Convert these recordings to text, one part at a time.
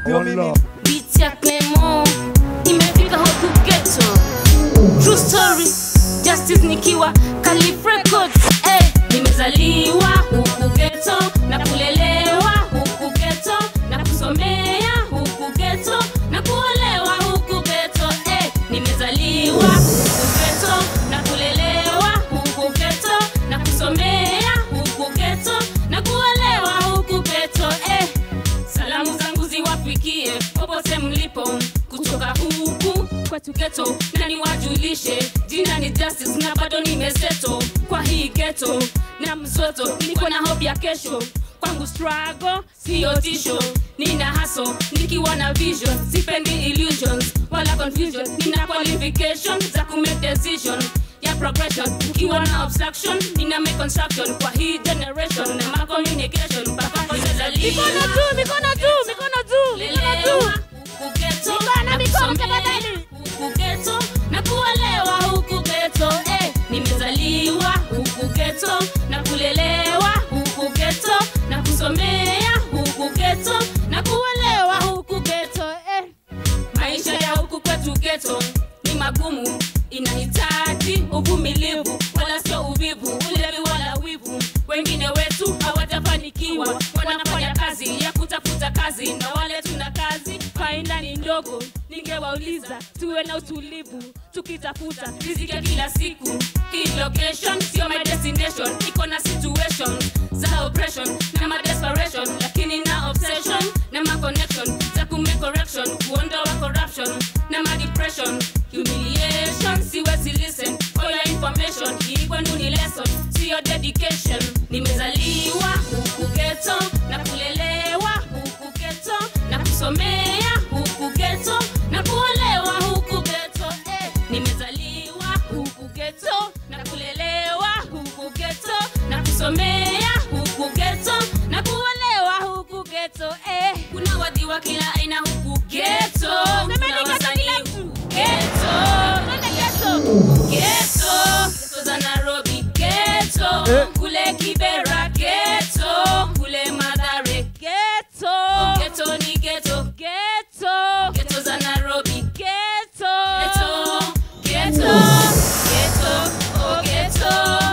sio mimi. Beat ya Clement imefika huku ghetto. True story, justice nikiwa Calif Records. Eh, nimezaliwa huku ghetto na kulelewa huku ghetto na kusomea huku ghetto na kuolewa huku ghetto. Eh, nimezaliwa huku ghetto na kulelewa huku ghetto na kusomea huku ghetto na kuolewa huku ghetto. Eh, Salamu zangu ziwafikie popote mlipo kutoka huku kwetu geto, na niwajulishe jina ni Justice na bado nimeseto kwa hii geto na msoto, niko na hope ya kesho kwangu struggle siyo tisho, nina haso nikiwa na vision, sipendi illusions wala confusion, nina qualification za kumake decision ya progression ukiwa na obstruction nina make construction kwa hii generation na ma communication mpaka nimezaliwa Mikono juu, mikono juu, mikono juu, mikono juu. Kugeto, Mikono, na mikono, kusomea tafadhali. huku geto na kuolewa huku geto eh, nimezaliwa huku geto na kulelewa huku geto na kusomea huku geto na kuolewa huku geto eh. Maisha ya huku kwetu geto ni magumu, inahitaji uvumilivu, wala sio uvivu, ulevi wala wivu. Wengine wetu hawatafanikiwa, wanafanya kazi ya kutafuta kazi, na wale tuna kazi faida ni ndogo. Ningewauliza tuwe na utulivu tukitafuta riziki ya kila siku. Hii location sio my destination, iko na situation za oppression na ma desperation, lakini na obsession na ma connection za kume correction, kuondoa corruption na ma depression, humiliation. Siwezi listen for your information, hii kwenu ni lesson, sio dedication. Nimezaliwa huku ghetto na kulelewa huku ghetto na kusomea huku ghetto na kuolewa huku ghetto eh. Nimezaliwa huku ghetto na kulelewa huku ghetto na kusomea huku ghetto na kuolewa huku ghetto eh. Kuna wadhi wa kila aina huku ghetto, kuna wasanii huku ghetto, ghetto, ghetto za Nairobi ghetto, Eh. kule Kibera ghetto, kule Mathare Ghetto. ghetto ni ghetto Ghetto. ghetto za Nairobi Ghetto. ghetto ghetto ghetto oh ghetto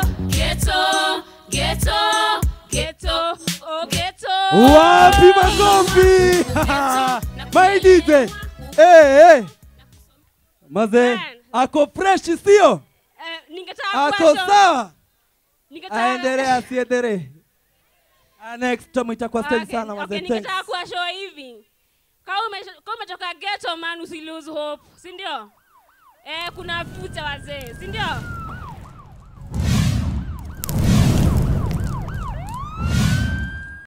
ghetto ghetto ghetto oh ghetto Wapi makofi? My DJ. Eh, eh. Maze, Man. ako fresh sio? Eh, ningetaka Ako kuwasho- sawa? ningetaka- Aendelee asiendelee? Ah, Next time itakuwa stage Okay, sana okay, maze. ningetaka Thanks. kuwashow hivi kama ume- kama umetoka ghetto man usi lose hope si ndio eh, kuna future wazee si ndio